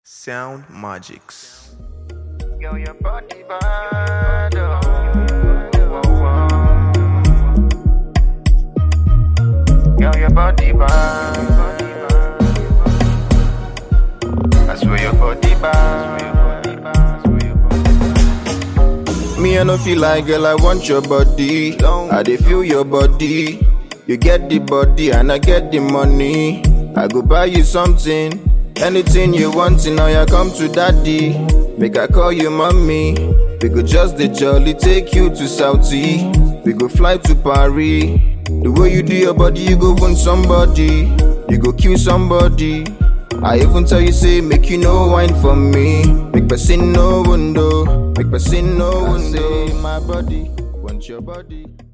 Sound Magics. Yo, your body bad, oh. Oh, oh. Yo, your body bad. I swear your body bad. Me, I no feel like girl, I want your body. I dey feel your body. You get the body and I get the money. I go buy you something. Anything you want, now you come to daddy. Make I call you mommy. We go just the jolly take you to Saudi. We go fly to Paris. The way you do your body, you go wound somebody. You go kill somebody. I even tell you say make you no wine for me. Make person no window. Make person no window. My body, want your body.